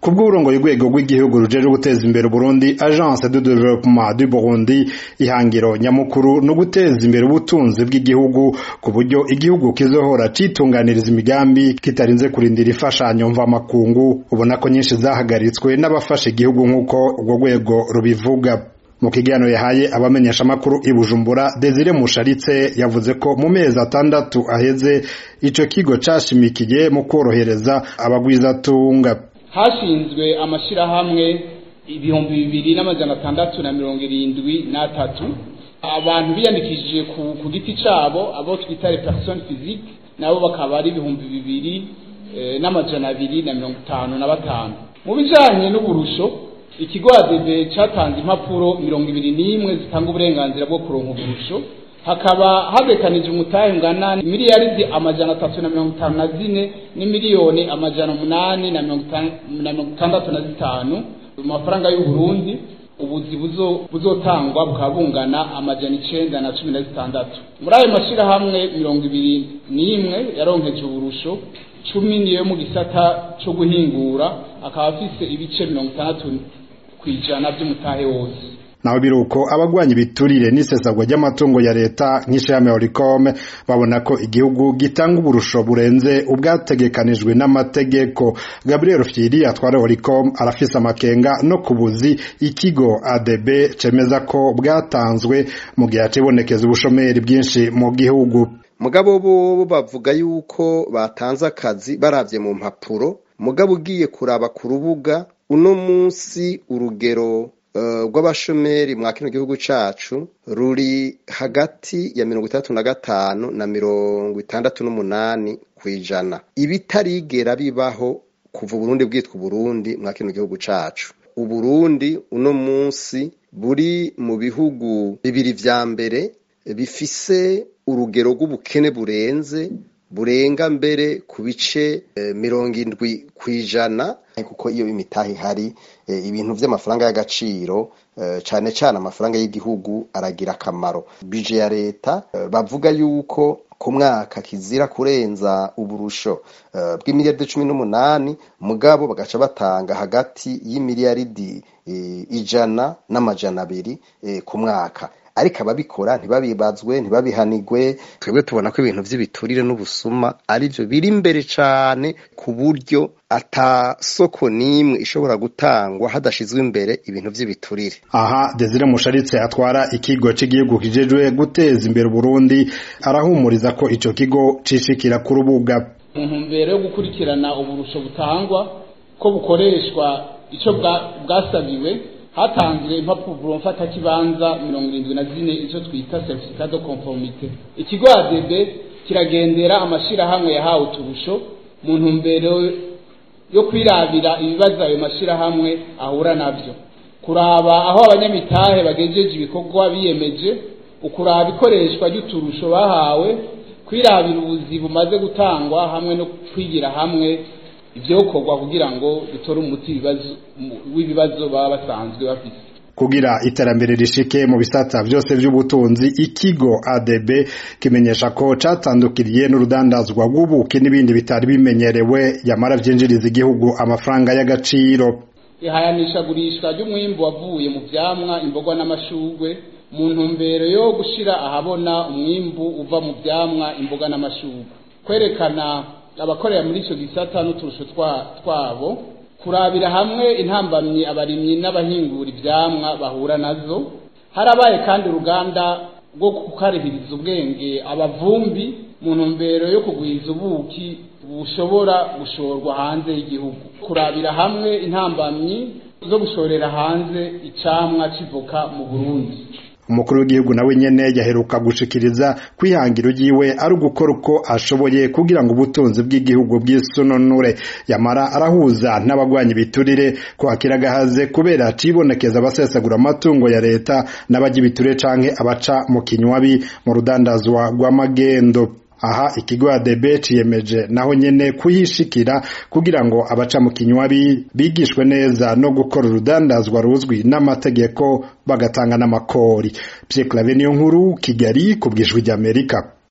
kubw'uburongoye urwego rw'igihugu rujeje guteza imbere Burundi Agence de Développement du Burundi ihangiro nyamukuru no guteza imbere ubutunzi bw'igihugu ku buryo igihugu kizohora citunganiriza imigambi kitarinze kurindira imfashanyo mva makungu ubona ko nyinshi zahagaritswe n'abafasha igihugu nk'uko urwo rwego rubivuga mu kiganiro yahaye abamenyesha amakuru i Bujumbura Desire Musharitse yavuze ko mu mezi atandatu aheze ico kigo cashimikiye mu korohereza abagwizatunga hashinzwe amashirahamwe ibihumbi bibiri n'amajana atandatu na mirongo irindwi n'atatu abantu biyandikishije ku, ku giti cabo abo twita les personnes physiques nabo bakaba ari ibihumbi bibiri eh, n'amajana abiri na mirongo itanu na batanu mu bijanye n'uburusho ikigo adebe catanze impapuro mirongo ibiri n'imwe zitanga uburenganzira bwo kuronka uburusho hakaba habekanije umutahe ungana miliyaridi amajana atatu na mirongo itanu na zine n'imiliyoni amajana umunani na mirongo itandatu na zitanu mu mafaranga y'uburundi ubuzi buzotangwa bukaba bungana amajana icenda na cumi na zitandatu muri ayo mashirahamwe mirongo ibiri n'imwe yaronkeje uburusho cumi niyo mu gisata co guhingura akaba afise ibice mirongo itandatu kw'ijana vy'umutahe wose naho biruko abagwanya ibiturire n'isesagwa ry'amatungo ya leta nk'ishirahamwe Oricom babona ko igihugu gitanga uburusho burenze ubwategekanijwe n'amategeko Gabriel Fieri atwara Oricom arafise amakenga no kubuzi ikigo ADB cemeza ko bwatanzwe mu gihe hacibonekeza ubushomeri bwinshi mu gihugu mugabo bo bavuga yuko batanze akazi baravye mu mpapuro mugabo ugiye kuraba ku rubuga uno munsi urugero rw'abashomeri mwa kino gihugu cacu ruri hagati ya mirongo itandatu na gatanu na mirongo itandatu n'umunani kw'ijana ibitarigera bibaho kuva uburundi bwitwa uburundi mwa kino gihugu cacu uburundi uno munsi buri mu bihugu bibiri vya mbere bifise urugero rw'ubukene burenze burenga mbere ku bice mirongo indwi kw'ijana kuko iyo imitahe ihari ibintu vy'amafaranga y'agaciro cane cane amafaranga y'igihugu aragira akamaro bije ya leta bavuga yuko ku mwaka kizira kurenza uburusho bw'imiliyaridi cumi n'umunani mugabo bagaca batanga hagati y'imiliyaridi ijana n'amajana abiri ku mwaka ariko ababikora ntibabibazwe ntibabihanigwe twebwe tubona ko ibintu vy'ibiturire n'ubusuma arivyo biri imbere cane ku buryo ata soko n'imwe ishobora gutangwa hadashizwe imbere ibintu vy'ibiturire aha Desire Musharitse atwara ikigo c'igihugu kijejwe guteza imbere Burundi arahumuriza ko ico kigo cishikira ku rubuga mu ntumbero yo gukurikirana uburusho butangwa ko bukoreshwa ico bwasabiwe hatanzwe impapuro mfatakibanza mirongo irindwi na zine izo twita certificat de conformité ikigo ADB kiragendera amashirahamwe yahawe uturusho mu ntumbero yo kwirabira ibibazo ayo mashirahamwe ahura navyo kuraba aho abanyamitahe bagejeje ibikorwa biyemeje ukuraba ikoreshwa ry'uturusho bahawe kwirabira ubuzi bumaze gutangwa hamwe no kwigira hamwe ivyokorwa kugira ngo dutore umuti w'ibibazo baba basanzwe bafise kugira iterambere rishike mu bisata vyose vy'ubutunzi ikigo ADB kimenyesha ko catandukiriye n'urudandazwa rw'ubuki n'ibindi bitari bimenyerewe yamara vyinjiriza igihugu amafaranga y'agaciro ihayanishagurishwa ry'umwimbu wavuye mu vyamwa imboga n'amashurwe mu ntumbero yo gushira ahabona umwimbu uva mu vyamwa imboga n'amashurwe kwerekana abakorera muri ico gisata n'uturusho twabo kurabira hamwe intambamyi abarimyi n'abahingura ivyamwa bahura nazo harabaye kandi uruganda rwo kukarihiriza ubwenge abavumbi mu ntumbero yo kugwiza ubuki bushobora gushorwa hanze y'igihugu kurabira hamwe intambamyi zo gushorera hanze icamwa civoka mu Burundi umukuru w'igihugu nawe nyene yaheruka gushikiriza kwihangiro ryiwe ari ugukora uko ashoboye kugira ngo ubutunzi bw'igihugu bw'isununure yamara arahuza n'abagwanya ibiturire kwakira agahaze kubera cibonekeza abasesagura amatungo ya leta n'abajya ibiturire canke abaca mu kinywabi mu rudandazwa rw'amagendo aha ikigo ADB ciyemeje naho nyene kuyishikira kugira ngo abaca mu kinywabi bigishwe neza no gukora urudandazwa ruzwi n'amategeko bagatanga n'amakori Pierre Claver niyo nkuru Kigali ku bwijwi ry'Amerika